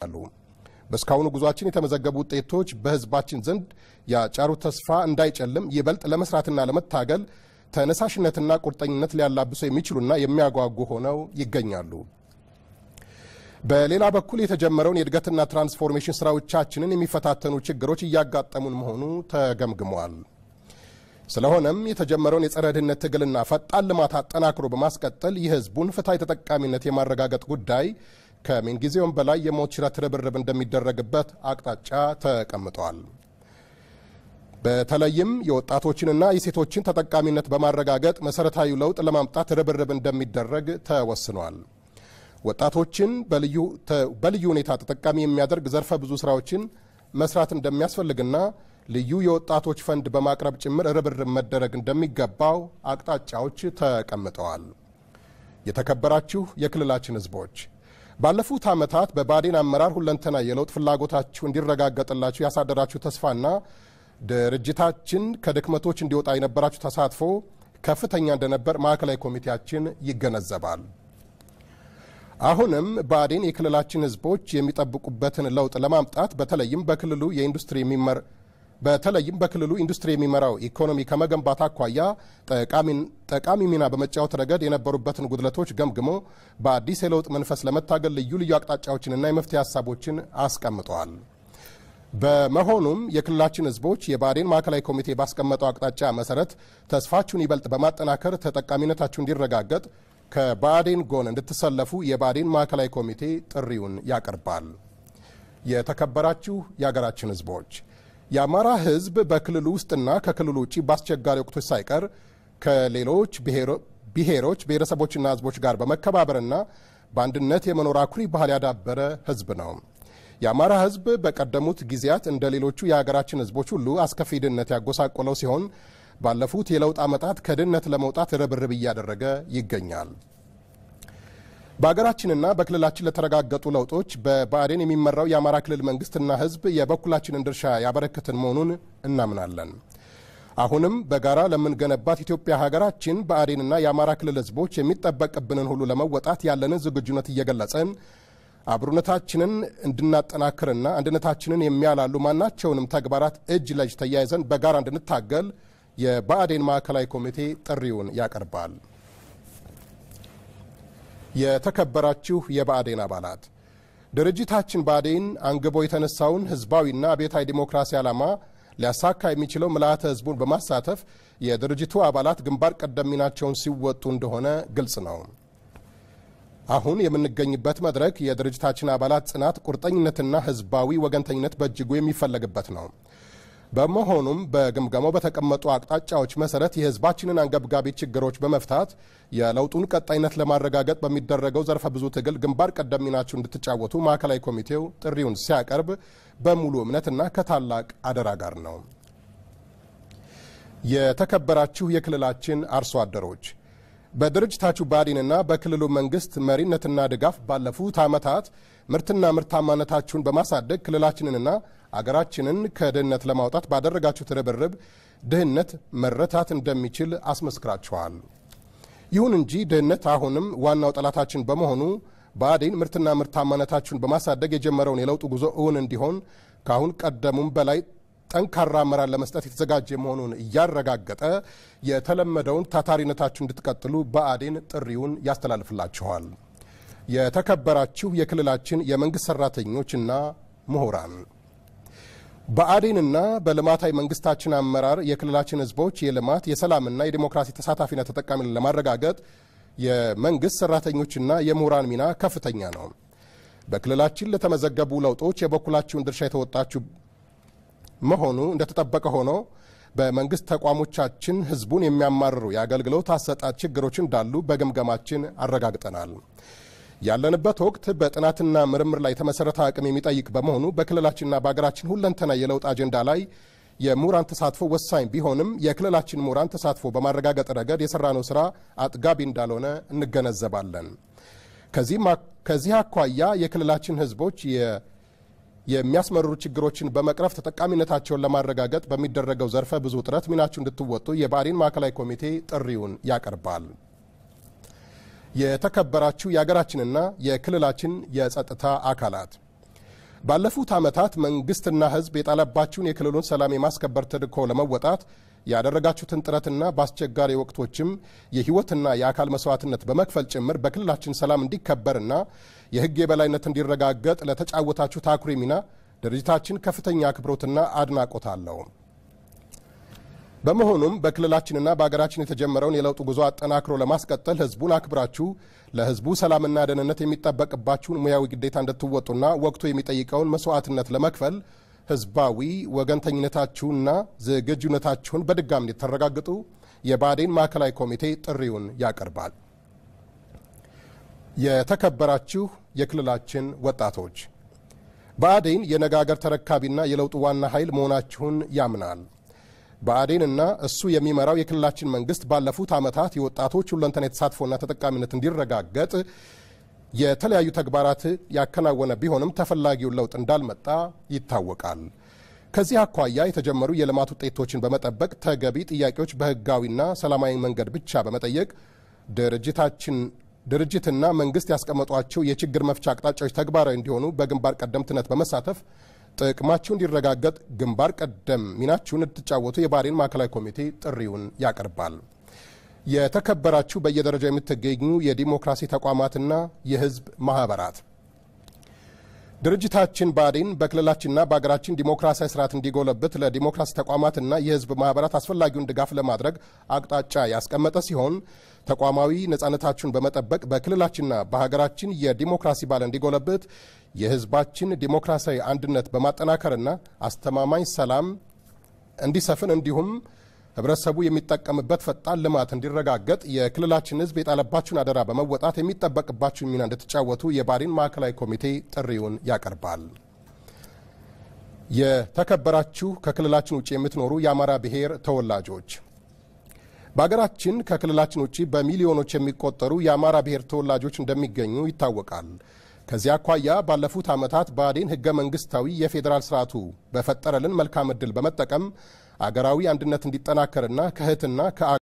አሉ። በእስካሁኑ ጉዟችን የተመዘገቡ ውጤቶች በሕዝባችን ዘንድ ያጫሩት ተስፋ እንዳይጨልም ይበልጥ ለመስራትና ለመታገል ተነሳሽነትና ቁርጠኝነት ሊያላብሱ የሚችሉና የሚያጓጉ ሆነው ይገኛሉ። በሌላ በኩል የተጀመረውን የእድገትና ትራንስፎርሜሽን ስራዎቻችንን የሚፈታተኑ ችግሮች እያጋጠሙን መሆኑ ተገምግሟል። ስለሆነም የተጀመረውን የጸረ ድህነት ትግልና ፈጣን ልማት አጠናክሮ በማስቀጠል የህዝቡን ፍትሐዊ ተጠቃሚነት የማረጋገጥ ጉዳይ ከምንጊዜውም በላይ የሞት ሽረት ርብርብ እንደሚደረግበት አቅጣጫ ተቀምጧል። በተለይም የወጣቶችንና የሴቶችን ተጠቃሚነት በማረጋገጥ መሰረታዊ ለውጥ ለማምጣት ርብርብ እንደሚደረግ ተወስኗል። ወጣቶችን በልዩ ሁኔታ ተጠቃሚ የሚያደርግ ዘርፈ ብዙ ስራዎችን መስራት እንደሚያስፈልግና ልዩ የወጣቶች ፈንድ በማቅረብ ጭምር ርብርብ መደረግ እንደሚገባው አቅጣጫዎች ተቀምጠዋል። የተከበራችሁ የክልላችን ህዝቦች ባለፉት ዓመታት በባዴን አመራር ሁለንተና የለውጥ ፍላጎታችሁ እንዲረጋገጥላችሁ ያሳደራችሁ ተስፋና ድርጅታችን ከድክመቶች እንዲወጣ የነበራችሁ ተሳትፎ ከፍተኛ እንደነበር ማዕከላዊ ኮሚቴያችን ይገነዘባል። አሁንም ባዴን የክልላችን ህዝቦች የሚጠብቁበትን ለውጥ ለማምጣት በተለይም በክልሉ የኢንዱስትሪ የሚመር በተለይም በክልሉ ኢንዱስትሪ የሚመራው ኢኮኖሚ ከመገንባት አኳያ ጠቃሚ ሚና በመጫወት ረገድ የነበሩበትን ጉድለቶች ገምግሞ በአዲስ የለውጥ መንፈስ ለመታገል ልዩ ልዩ አቅጣጫዎችንና የመፍትሄ ሀሳቦችን አስቀምጠዋል። በመሆኑም የክልላችን ህዝቦች የባዴን ማዕከላዊ ኮሚቴ ባስቀመጠው አቅጣጫ መሰረት ተስፋችሁን ይበልጥ በማጠናከር ተጠቃሚነታችሁ እንዲረጋገጥ ከባዴን ጎን እንድትሰለፉ የባዴን ማዕከላዊ ኮሚቴ ጥሪውን ያቀርባል። የተከበራችሁ የሀገራችን ህዝቦች የአማራ ህዝብ በክልሉ ውስጥና ከክልሉ ውጭ በአስቸጋሪ ወቅቶች ሳይቀር ከሌሎች ብሔሮች ብሔረሰቦችና ህዝቦች ጋር በመከባበርና በአንድነት የመኖር አኩሪ ባህል ያዳበረ ህዝብ ነው። የአማራ ህዝብ በቀደሙት ጊዜያት እንደ ሌሎቹ የሀገራችን ህዝቦች ሁሉ አስከፊ ድህነት ያጎሳቆለው ሲሆን ባለፉት የለውጥ ዓመታት ከድህነት ለመውጣት ርብርብ እያደረገ ይገኛል። በሀገራችንና በክልላችን ለተረጋገጡ ለውጦች በብአዴን የሚመራው የአማራ ክልል መንግስትና ህዝብ የበኩላችንን ድርሻ ያበረክትን መሆኑን እናምናለን። አሁንም በጋራ ለምንገነባት ኢትዮጵያ ሀገራችን ብአዴንና የአማራ ክልል ህዝቦች የሚጠበቅብንን ሁሉ ለመወጣት ያለንን ዝግጁነት እየገለጸን አብሮነታችንን እንድናጠናክርና አንድነታችንን የሚያላሉ ማናቸውንም ተግባራት እጅ ለእጅ ተያይዘን በጋራ እንድንታገል የብአዴን ማዕከላዊ ኮሚቴ ጥሪውን ያቀርባል። የተከበራችሁ የብአዴን አባላት ድርጅታችን ብአዴን አንግቦ የተነሳውን ህዝባዊና አብዮታዊ ዲሞክራሲ ዓላማ ሊያሳካ የሚችለው ምልአተ ህዝቡን በማሳተፍ የድርጅቱ አባላት ግንባር ቀደም ሚናቸውን ሲወጡ እንደሆነ ግልጽ ነው። አሁን የምንገኝበት መድረክ የድርጅታችን አባላት ጽናት፣ ቁርጠኝነትና ህዝባዊ ወገንተኝነት በእጅጉ የሚፈለግበት ነው። በመሆኑም በግምገማው በተቀመጡ አቅጣጫዎች መሰረት የህዝባችንን አንገብጋቢ ችግሮች በመፍታት የለውጡን ቀጣይነት ለማረጋገጥ በሚደረገው ዘርፈ ብዙ ትግል ግንባር ቀደም ሚናችሁ እንድትጫወቱ ማዕከላዊ ኮሚቴው ጥሪውን ሲያቀርብ በሙሉ እምነትና ከታላቅ አደራ ጋር ነው። የተከበራችሁ የክልላችን አርሶ አደሮች በድርጅታችሁ ብአዴንና በክልሉ መንግስት መሪነትና ድጋፍ ባለፉት ዓመታት ምርትና ምርታማነታችሁን በማሳደግ ክልላችንንና አገራችንን ከድህነት ለማውጣት ባደረጋችሁት ርብርብ ድህነት መረታት እንደሚችል አስመስክራችኋል። ይሁን እንጂ ድህነት አሁንም ዋናው ጠላታችን በመሆኑ ብአዴን ምርትና ምርታማነታችሁን በማሳደግ የጀመረውን የለውጥ ጉዞ እውን እንዲሆን ከአሁን ቀደሙም በላይ ጠንካራ አመራር ለመስጠት የተዘጋጀ መሆኑን እያረጋገጠ የተለመደውን ታታሪነታችሁ እንድትቀጥሉ ብአዴን ጥሪውን ያስተላልፍላችኋል። የተከበራችሁ የክልላችን የመንግሥት ሠራተኞችና ምሁራን ብአዴንና በልማታዊ መንግስታችን አመራር የክልላችን ህዝቦች የልማት የሰላምና የዲሞክራሲ ተሳታፊነት ተጠቃሚነት ለማረጋገጥ የመንግሥት ሠራተኞችና የምሁራን ሚና ከፍተኛ ነው። በክልላችን ለተመዘገቡ ለውጦች የበኩላችሁን ድርሻ የተወጣችሁ መሆኑ እንደተጠበቀ ሆኖ በመንግስት ተቋሞቻችን ህዝቡን የሚያማርሩ የአገልግሎት አሰጣጥ ችግሮች እንዳሉ በግምገማችን አረጋግጠናል። ያለንበት ወቅት በጥናትና ምርምር ላይ የተመሰረተ አቅም የሚጠይቅ በመሆኑ በክልላችንና በሀገራችን ሁለንተና የለውጥ አጀንዳ ላይ የምሁራን ተሳትፎ ወሳኝ ቢሆንም የክልላችን ምሁራን ተሳትፎ በማረጋገጥ ረገድ የሰራነው ስራ አጥጋቢ እንዳልሆነ እንገነዘባለን። ከዚህ አኳያ የክልላችን ህዝቦች የሚያስመርሩ ችግሮችን በመቅረፍ ተጠቃሚነታቸውን ለማረጋገጥ በሚደረገው ዘርፈ ብዙ ጥረት ሚናችሁ እንድትወጡ የብአዴን ማዕከላዊ ኮሚቴ ጥሪውን ያቀርባል። የተከበራችሁ የሀገራችንና የክልላችን የጸጥታ አካላት ባለፉት ዓመታት መንግስትና ሕዝብ የጣለባችሁን የክልሉን ሰላም የማስከበር ተልዕኮ ለመወጣት ያደረጋችሁትን ጥረትና በአስቸጋሪ ወቅቶችም የሕይወትና የአካል መስዋዕትነት በመክፈል ጭምር በክልላችን ሰላም እንዲከበርና የሕግ የበላይነት እንዲረጋገጥ ለተጫወታችሁት አኩሪ ሚና ድርጅታችን ከፍተኛ አክብሮትና አድናቆት አለው። በመሆኑም በክልላችንና በሀገራችን የተጀመረውን የለውጥ ጉዞ አጠናክሮ ለማስቀጠል ህዝቡን አክብራችሁ ለህዝቡ ሰላምና ደህንነት የሚጠበቅባችሁን ሙያዊ ግዴታ እንድትወጡና ወቅቱ የሚጠይቀውን መስዋዕትነት ለመክፈል ህዝባዊ ወገንተኝነታችሁንና ዝግጁነታችሁን በድጋሚ እንድታረጋግጡ የብአዴን ማዕከላዊ ኮሚቴ ጥሪውን ያቀርባል። የተከበራችሁ የክልላችን ወጣቶች ብአዴን የነገ አገር ተረካቢና የለውጡ ዋና ኃይል መሆናችሁን ያምናል። ብአዴንና እሱ የሚመራው የክልላችን መንግስት ባለፉት ዓመታት የወጣቶች ሁለንተና የተሳትፎና ተጠቃሚነት እንዲረጋገጥ የተለያዩ ተግባራት ያከናወነ ቢሆንም ተፈላጊውን ለውጥ እንዳልመጣ ይታወቃል። ከዚህ አኳያ የተጀመሩ የልማት ውጤቶችን በመጠበቅ ተገቢ ጥያቄዎች በህጋዊና ሰላማዊ መንገድ ብቻ በመጠየቅ ድርጅታችን ድርጅትና መንግስት ያስቀመጧቸው የችግር መፍቻ አቅጣጫዎች ተግባራዊ እንዲሆኑ በግንባር ቀደምትነት በመሳተፍ ጥቅማችሁ እንዲረጋገጥ ግንባር ቀደም ሚናችሁን እንድትጫወቱ የብአዴን ማዕከላዊ ኮሚቴ ጥሪውን ያቀርባል። የተከበራችሁ በየደረጃው የምትገኙ የዲሞክራሲ ተቋማትና የህዝብ ማህበራት ድርጅታችን ብአዴን በክልላችንና በሀገራችን ዲሞክራሲያዊ ስርዓት እንዲጎለብት ለዲሞክራሲ ተቋማትና የህዝብ ማህበራት አስፈላጊውን ድጋፍ ለማድረግ አቅጣጫ ያስቀመጠ ሲሆን ተቋማዊ ነጻነታችሁን በመጠበቅ በክልላችንና በሀገራችን የዲሞክራሲ ባህል እንዲጎለብት የህዝባችን ዲሞክራሲያዊ አንድነት በማጠናከርና አስተማማኝ ሰላም እንዲሰፍን እንዲሁም ህብረተሰቡ የሚጠቀምበት ፈጣን ልማት እንዲረጋገጥ የክልላችን ህዝብ የጣለባችሁን አደራ በመወጣት የሚጠበቅባችሁን ሚና እንድትጫወቱ የብአዴን ማዕከላዊ ኮሚቴ ጥሪውን ያቀርባል። የተከበራችሁ ከክልላችን ውጭ የምትኖሩ የአማራ ብሔር ተወላጆች በሀገራችን ከክልላችን ውጭ በሚሊዮኖች የሚቆጠሩ የአማራ ብሔር ተወላጆች እንደሚገኙ ይታወቃል። ከዚህ አኳያ ባለፉት ዓመታት ብአዴን ህገ መንግስታዊ የፌዴራል ስርዓቱ በፈጠረልን መልካም ዕድል በመጠቀም አገራዊ አንድነት እንዲጠናከርና ከእህትና